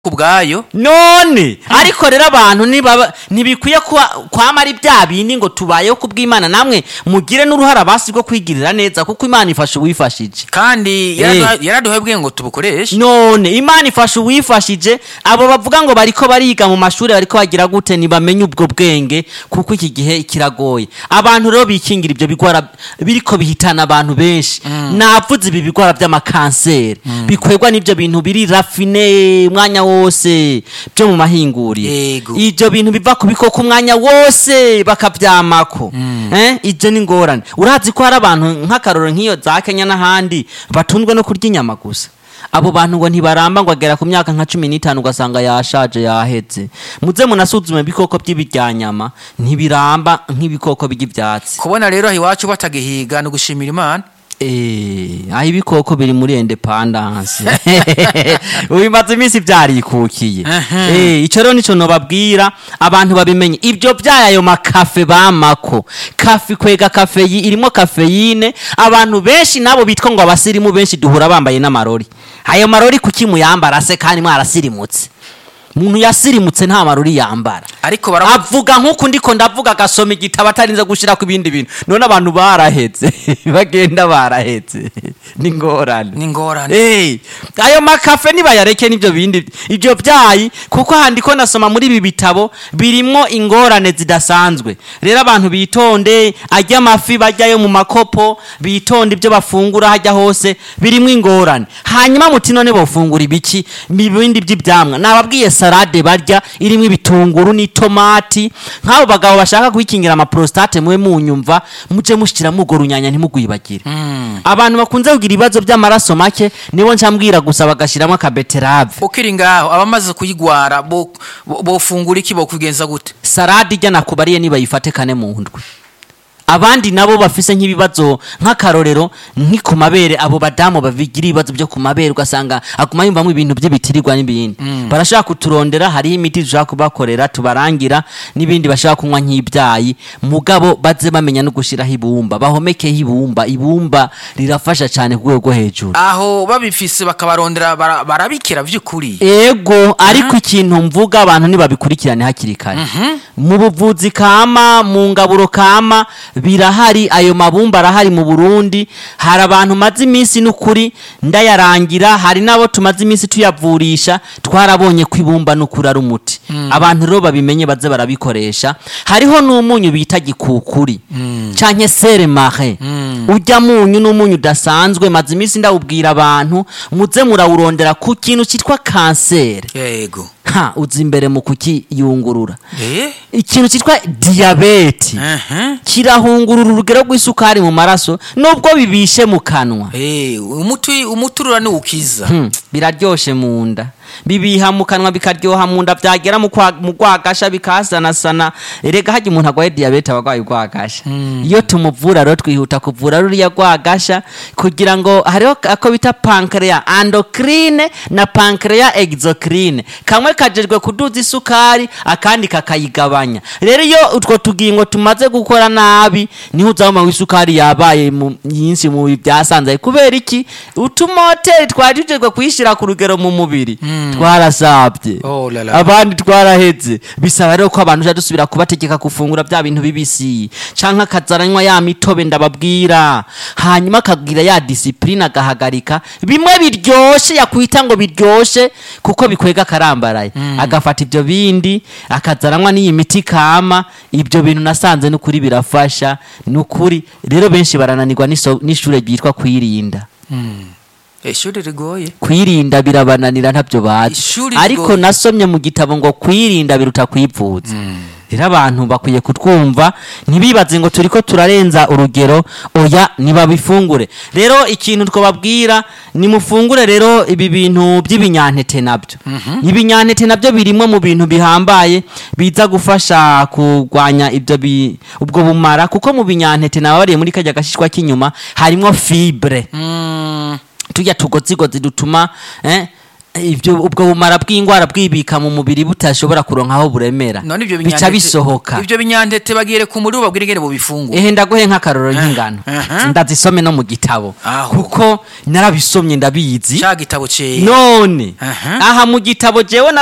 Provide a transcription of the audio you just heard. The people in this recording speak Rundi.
kubwayo none ariko rero abantu ntibaba- ntibikwiye kuba- kwama ari bya bindi ngo tubayeho kubw'imana namwe mugire n'uruhara basi rwo kwigirira neza kuko imana ifasha uwifashije kandi yaraduha- yaraduhaye ubwenge ngo tubukoreshe none imana ifasha uwifashije abo bavuga ngo bariko bariga mu mashuri bariko bagira gute ntibamenye ubwo bwenge kuko iki gihe kiragoye abantu rero bikingira ibyo bigwara biriko bihitana abantu benshi navuze ibi bigwara by'amakanseri bikwegwa n'ibyo bintu biri rafine umwanya wose byo mu mahinguriro Yego. ibyo bintu biva ku bikoko umwanya wose bakabyamako eh ibyo ni ngorane urazi ko hari abantu nk'akaroro nk'iyo za kenya n'ahandi batunzwe no kurya inyama gusa abo bantu ngo ntibaramba ngo agera ku myaka nka cumi n'itanu ugasanga yashaje yahetse muze munasuzume ibikoko by'ibiryanyama ntibiramba nk'ibikoko by'ibyatsi kubona rero aho iwacu batagihiga ni ugushimira imana Eh, aho ibikoko biri muri independence bimaze iminsi byarikukiye Eh, ico rero nico nobabwira abantu babimenye ibyo byayo makafe bamako kafe kwega kafeyi irimo kafeyine abantu benshi nabo bitwa ngo abasirimu benshi duhura bambaye n'amarori ayo marori kuki muyambara se kandi mwarasirimutse umuntu yasirimutse nta marori yambara ariko baravuga avuga nk'uku ndiko ndavuga agasoma igitabo atarinze gushyira ku bindi bintu none abantu barahetse bagenda barahetse ni ngorane ni ingorane Eh, ayo makafe nibayareke n'ibyo bindi ibyo byayi kuko handi ko nasoma muri ibi bitabo birimwo ingorane zidasanzwe rero abantu bitonde ajya amafi bajyayo mu makopo bitonde ibyo bafungura hajya hose birimwo ingorane hanyuma muti none bofungura ibiki ibindi by'ibyamwa nababwiye salade barya irimo ibitunguru n'itomati nk'abo bagabo bashaka kwikingira amaprostate mube munyumva muje mushyiramo urwo runyanya ntimugwibagire abantu bakunze kugira ibibazo by'amaraso make nibo ncambwira gusa bagashyiramo akabeterave ukiri ngaho abamaze kuyigwara bo- bo- bofungura iki bokubigenza gute salade ijya nakubariye nibayifate kane mu ndwi abandi nabo bafise nk'ibibazo nk'akarorero nki ku mabere abo badamu babigira ibibazo byo ku mabere ugasanga aguma yumvamo ibintu by'ibitirirwa n'ibindi barashaka kuturondera hariho imiti dushaka kubakorera tubarangira n'ibindi bashaka kunywa nk'ibyayi mugabo baze bamenya no gushyiraho ibumba bahomekeho ibumba ibumba rirafasha cyane ku rwego rwo hejuru aho babifise bakabarondera bara- barabikira by'ukuri ego ariko ikintu mvuga abantu ntibabikurikirane hakiri kare mu buvuzi kama mu ngaburo kama birahari ayo mabumba arahari mu burundi hari abantu maze iminsi n'ukuri ndayarangira hari n'abo tumaze iminsi tuyavurisha twarabonye ko ibumba n'ukuri ari umuti abantu rero babimenye baze barabikoresha hariho n'umunyu bita gikukuri canke sere mare ujya munyu n'umunyu udasanzwe maze iminsi ndawubwira abantu muze murawurondera ku kintu cyitwa kanseri yego ha uzi imbere mu kukiyungurura eh ikintu cyitwa diyabeti aha kirahungurura urugero rw'isukari mu maraso nubwo bibishe mu kanwa eh umuti umuturura ni ukiza Hmm, biraryoshe mu nda bibiha mu kanwa bikaryoha mu nda byagera mu kwa- mu rwagasha bikasanasana erega hajya umuntu arwaye diyabete aba arwaye urwagasha iyo tumuvura rero twihuta kuvura ruriya rwagasha kugira ngo hariho ako bita pankreya endocrine na pankreya exocrine kamwe kajejwe kuduza isukari akandi kakayigabanya rero iyo utwo tugingo tumaze gukora nabi niho uzabona isukari yabaye mu- nyinshi mu byasanzaye kubera iki utumoteri twari tujejwe kuyishyira ku rugero mu mubiri twarasabye Oh la la. abandi twaraheze bisaba rero ko abantu uja dusubira kubategeka gufungura bya bintu bibisi canke akazaranywa ya mitobe ndababwira hanyuma akagira ya disipurine agahagarika bimwe biryoshe yakwita ngo biryoshe kuko bikwega akarambaraye agafata ibyo bindi akazaranywa n'iyi miti kama ibyo bintu nasanze n'ukuri birafasha n'ukuri rero benshi barananirwa n'iso- n'ishure ryitwa kwirinda ishuri rigoye kwirinda birabananira ntabyo bazi Ishuri ariko rigoye. nasomye mu gitabo ngo kwirinda biruta kwivuza rero abantu bakwiye kutwumva ntibibaze ngo turiko turarenza urugero oya ntibabifungure rero ikintu twababwira nimufungure rero ibi bintu by'ibinyantete nabyo ibinyantete nabyo birimwe mu bintu bihambaye biza gufasha kurwanya ibyo bi- ubwo bumara kuko mu binyantete nababariye muri kajya gashishwa k'inyuma harimo fibre Mm, tujya tugozigozi dutuma eh, ibyo ubwo bumara bw'indwara bwibika mu mubiri butashobora kuronka aho buremera none ibyo bica binyantete- bisohoka ibyo binyantete bagire ku muri babwire ingene bubifungura ehe ndaguhe nk'akarorero y'ingano aha. ndazisome no mu gitabo Aho. kuko narabisomye ndabizi ca gitabo ceye none Aha. aha mu gitabo jewe